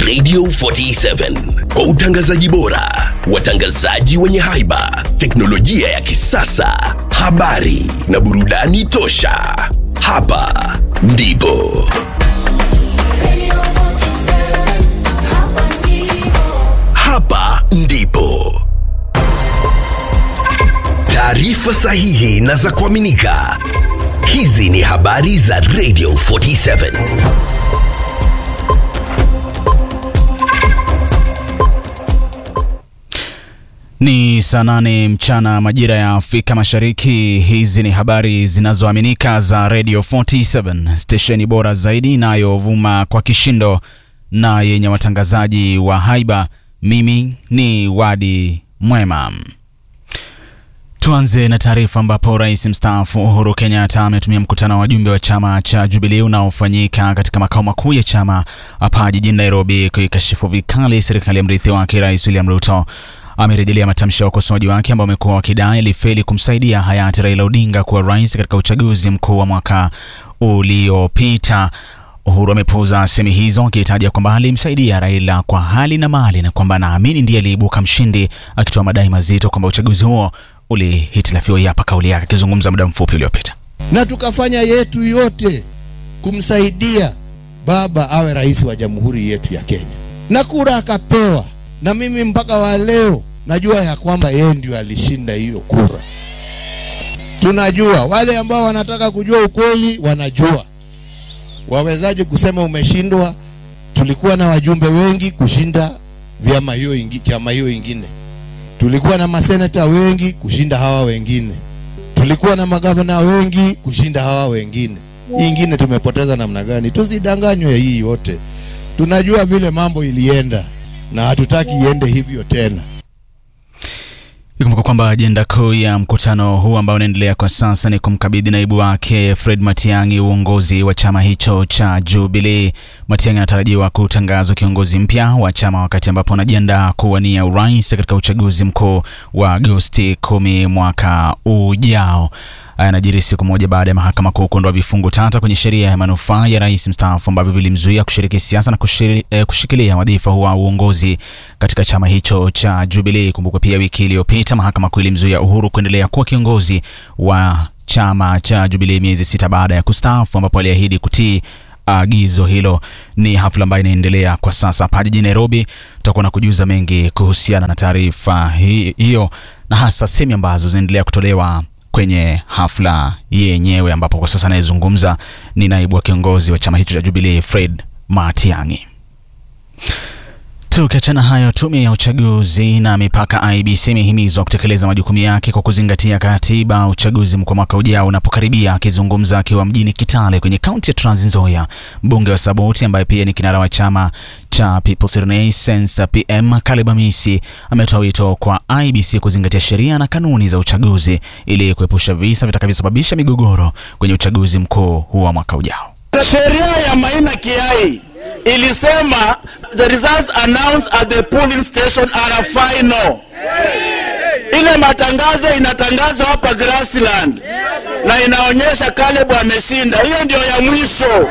Radio 47 kwa utangazaji bora, watangazaji wenye haiba, teknolojia ya kisasa, habari na burudani tosha. Hapa ndipo hapa ndipo taarifa sahihi na za kuaminika. Hizi ni habari za Radio 47. Ni saa nane mchana majira ya Afrika Mashariki. Hizi ni habari zinazoaminika za Radio 47, stesheni bora zaidi inayovuma kwa kishindo na yenye watangazaji wa haiba. Mimi ni Wadi Mwema. Tuanze na taarifa ambapo rais mstaafu Uhuru Kenyatta ametumia mkutano wa wajumbe wa chama cha Jubilee unaofanyika katika makao makuu ya chama hapa jijini Nairobi kuikashifu vikali serikali ya mrithi wake Rais William Ruto. Amerejelea matamshi ya wakosoaji wake ambao wamekuwa wakidai alifeli kumsaidia hayati Raila Odinga kuwa rais katika uchaguzi mkuu wa mwaka uliopita. Uhuru amepuuza semi hizo akitaja kwamba alimsaidia Raila kwa hali na mali na kwamba anaamini ndiye aliibuka mshindi, akitoa madai mazito kwamba uchaguzi huo ulihitilafiwa. Hapa kauli yake akizungumza muda mfupi uliopita. na tukafanya yetu yote kumsaidia baba awe rais wa jamhuri yetu ya Kenya, na kura akapewa, na mimi mpaka wa leo najua ya kwamba yeye ndio alishinda hiyo kura. Tunajua wale ambao wanataka kujua ukweli wanajua. Wawezaje kusema umeshindwa? Tulikuwa na wajumbe wengi kushinda vyama hiyo ingi, chama hiyo ingine. Tulikuwa na maseneta wengi kushinda hawa wengine. Tulikuwa na magavana wengi kushinda hawa wengine. Hii ingine tumepoteza namna gani? Tusidanganywe hii yote. Tunajua vile mambo ilienda na hatutaki iende hivyo tena. Ikumbuka kwamba ajenda kuu ya mkutano huu ambao unaendelea kwa sasa ni kumkabidhi naibu wake Fred Matiang'i uongozi wa chama hicho cha Jubilee. Matiang'i anatarajiwa kutangazwa kiongozi mpya wa chama wakati ambapo anajiandaa kuwania urais katika uchaguzi mkuu wa Agosti kumi mwaka ujao. Haya yanajiri siku moja baada ya mahakama kuu kuondoa vifungu tata kwenye sheria ya manufaa ya rais mstaafu ambavyo vilimzuia kushiriki siasa na kushiri, eh, kushikilia wadhifa huo wa uongozi katika chama hicho cha Jubilee. Kumbukwe pia wiki iliyopita mahakama kuu ilimzuia Uhuru kuendelea kuwa kiongozi wa chama cha Jubilee miezi sita baada ya kustaafu, ambapo aliahidi kutii agizo hilo. Ni hafla ambayo inaendelea kwa sasa hapa jijini Nairobi. Tutakuwa na kujuza mengi kuhusiana na taarifa hi- hiyo na hasa semi ambazo zinaendelea kutolewa kwenye hafla yenyewe, ambapo kwa sasa anayezungumza ni naibu wa kiongozi wa chama hicho cha Jubilee Fred Matiang'i. Tukiachana hayo, tume ya uchaguzi na mipaka IBC imehimizwa kutekeleza majukumu yake kwa kuzingatia katiba. Uchaguzi mkuu wa mwaka ujao unapokaribia. Akizungumza akiwa mjini Kitale kwenye kaunti ya Trans Nzoia, mbunge wa Saboti ambaye pia ni kinara wa chama cha People's Renaissance PM Caleb Amisi ametoa wito kwa IBC kuzingatia sheria na kanuni za uchaguzi ili kuepusha visa vitakavyosababisha migogoro kwenye uchaguzi mkuu huu wa mwaka ujao. Sheria ya Maina Kiai ilisema the results announced at the polling station are final. Ile matangazo inatangazwa hapa Grassland na inaonyesha Caleb ameshinda. Hiyo ndio ya mwisho.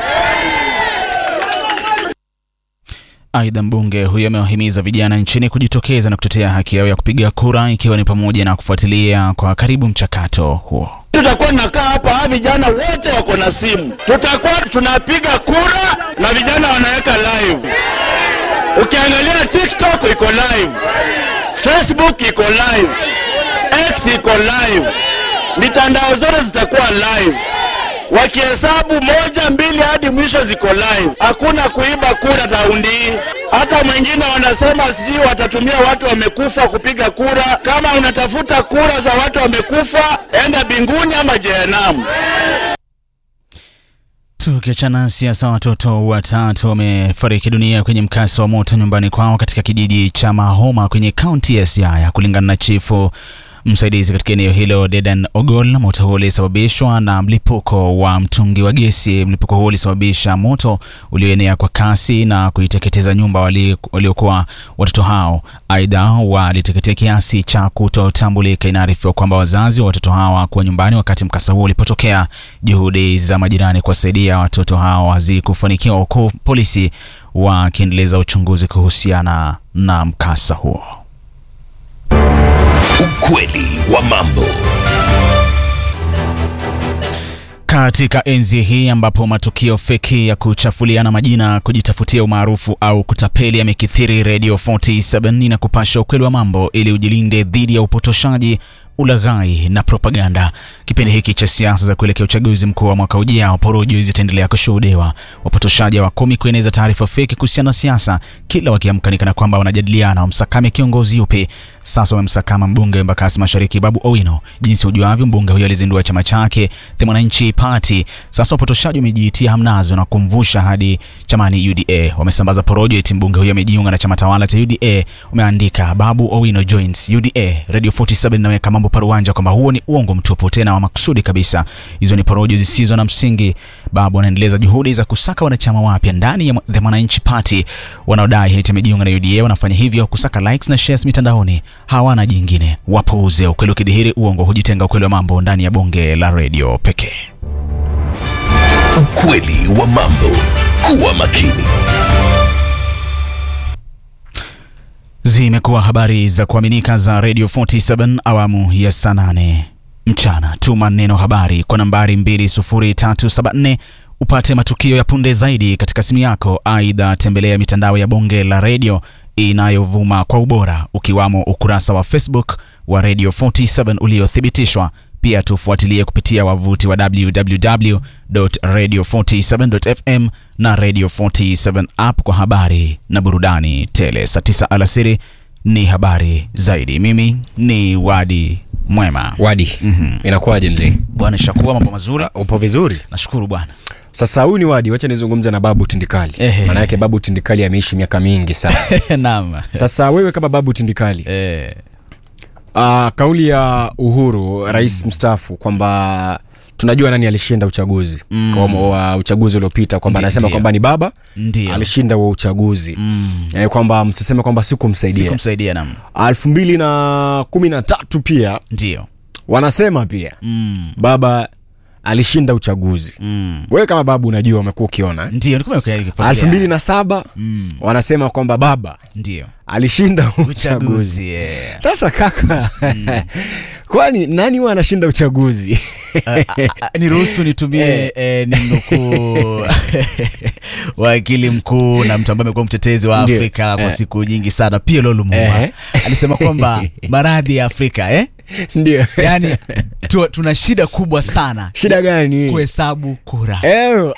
Aidha, mbunge huyo amewahimiza vijana nchini kujitokeza na kutetea haki yao ya kupiga kura, ikiwa ni pamoja na kufuatilia kwa karibu mchakato huo. Tutakuwa nakaa hapa, hawa vijana wote wako na simu, tutakuwa tunapiga kura na vijana wanaweka live. Ukiangalia TikTok iko live, Facebook iko live, X iko live, mitandao zote zitakuwa live. Wakihesabu moja mbili hadi mwisho ziko live. Hakuna kuiba kura raundi hii. Hata mwingine wanasema sijui watatumia watu wamekufa kupiga kura. Kama unatafuta kura za watu wamekufa, enda binguni ama jehanamu. Tukiachana siasa, watoto watatu wamefariki dunia kwenye mkasa wa moto nyumbani kwao katika kijiji cha Mahoma kwenye kaunti ya Siaya, kulingana na chifu msaidizi katika eneo hilo Dedan Ogol. Moto huo ulisababishwa na mlipuko wa mtungi wa gesi. Mlipuko huo ulisababisha moto ulioenea kwa kasi na kuiteketeza nyumba wali- waliokuwa watoto hao. Aidha, waliteketea kiasi cha kutotambulika. Inaarifiwa kwamba wazazi wa watoto hao hawakuwa nyumbani wakati mkasa huo ulipotokea. Juhudi za majirani kuwasaidia watoto hao hazikufanikiwa, huku polisi wakiendeleza uchunguzi kuhusiana na mkasa huo. Ukweli wa mambo. Katika enzi hii ambapo matukio feki ya kuchafuliana majina, kujitafutia umaarufu au kutapeli yamekithiri, Radio 47 inakupasha ukweli wa mambo ili ujilinde dhidi ya upotoshaji, ulaghai na propaganda. Kipindi hiki cha siasa za kuelekea uchaguzi mkuu wa mwaka ujao, porojo zitaendelea kushuhudiwa. Wapotoshaji hawakumi kueneza taarifa feki kuhusiana na siasa, kila wakiamka kana kwamba wanajadiliana wamsakame kiongozi yupi. Sasa wamemsakama mbunge wa Embakasi Mashariki Babu Owino. Jinsi ujuavyo, mbunge huyo alizindua chama chake The Mwananchi Party. Sasa wapotoshaji wamejiitia hamnazo na kumvusha hadi chamani UDA. Wamesambaza porojo eti mbunge huyo amejiunga na chama tawala cha UDA. Wameandika Babu Owino joins UDA. Radio 47 inaweka mambo paruanja kwamba huo ni uongo mtupu, tena wa makusudi kabisa. Hizo ni porojo zisizo na msingi. Babu anaendeleza juhudi za kusaka wanachama wapya ndani ya The Mwananchi Party. Wanaodai eti amejiunga na UDA wanafanya hivyo kusaka likes na shares mitandaoni, hawana jingine. Wapuuze. Ukweli ukidhihiri, uongo hujitenga. Ukweli wa mambo ndani ya bonge la redio pekee. Ukweli wa mambo. Kuwa makini. Zimekuwa habari za kuaminika za Radio 47 awamu ya saa nane mchana. Tuma neno habari kwa nambari 20374 upate matukio ya punde zaidi katika simu yako. Aidha, tembelea mitandao ya bonge la redio inayovuma kwa ubora ukiwamo ukurasa wa Facebook wa Radio 47 uliothibitishwa. Pia tufuatilie kupitia wavuti wa www.radio47.fm na Radio 47 app kwa habari na burudani tele. Saa 9 alasiri ni habari zaidi. Mimi ni Wadi Mwema. Wadi, inakuwaje mzee? Bwana Shakua, mambo mazuri. Uh, upo vizuri? Nashukuru bwana. Sasa huyu ni Wadi, wacha nizungumze na Babu Tindikali. Ehe. Maana yake Babu Tindikali ameishi miaka mingi sana. Naam. Sasa wewe kama Babu Tindikali, Eh, uh, kauli ya Uhuru rais mstaafu kwamba tunajua nani alishinda uchaguzi mm. kwa wa uchaguzi uliopita kwamba Ndi- anasema ndiyo. kwamba ni baba Ndiyo. alishinda wa uchaguzi mm. yani kwamba msiseme kwamba sikumsaidia sikumsaidia nam. elfu mbili na kumi na tatu pia Ndio. wanasema pia Mm. baba alishinda uchaguzi Mm. wewe kama babu unajua umekuwa ukiona eh? Ndio, nilikuwa nikifuatilia. elfu mbili na saba Mm. wanasema kwamba baba Ndio. alishinda uchaguzi Uchaguzi. eh. sasa kaka kwani nani huwa anashinda uchaguzi Ah, niruhusu nitumie eh, ni mnukuu wakili mkuu na mtu ambaye amekuwa mtetezi wa Ndio. Afrika kwa Eh. siku nyingi sana, Pierre Lumumba Eh. alisema kwamba maradhi ya Afrika eh? ndio yani tu, tuna shida kubwa sana shida gani kuhesabu kura. Eh,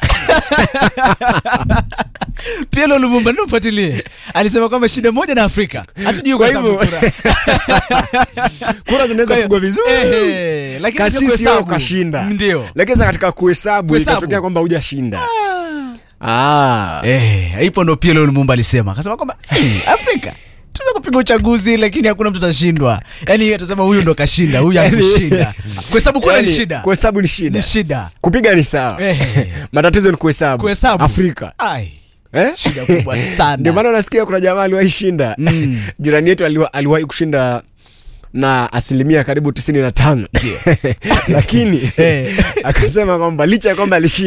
Pierre Lumumba ndio mfuatilie, alisema kwamba shida moja na Afrika hatujui Kwa kuhesabu hivyo- kura. kura zinaweza kupigwa vizuri Ehe, lakini sio kasisi kuhesabu. wewe ukashinda Ndio. lakini sasa katika kuhesabu Kuhesabu. ikatokea kwamba hujashinda ah. Eh, ipo ndo Pierre Lumumba alisema, akasema kwamba "Hey, Afrika tunaweza kupiga uchaguzi lakini hakuna mtu atashindwa. Yaani yeye atasema huyu ndo kashinda, huyu hakushinda. Kuhesabu kura ni Yaani, shida. kuhesabu ni shida Ni shida. kupiga ni sawa Eh. matatizo ni kuhesabu Kuhesabu. afrika Ai, eh? shida kubwa sana. ndio maana unasikia kuna jamaa aliwahi shinda Mm. jirani yetu aliwa- aliwahi kushinda na asilimia karibu tisini na tano lakini Eh. akasema kwamba licha ya kwamba alishinda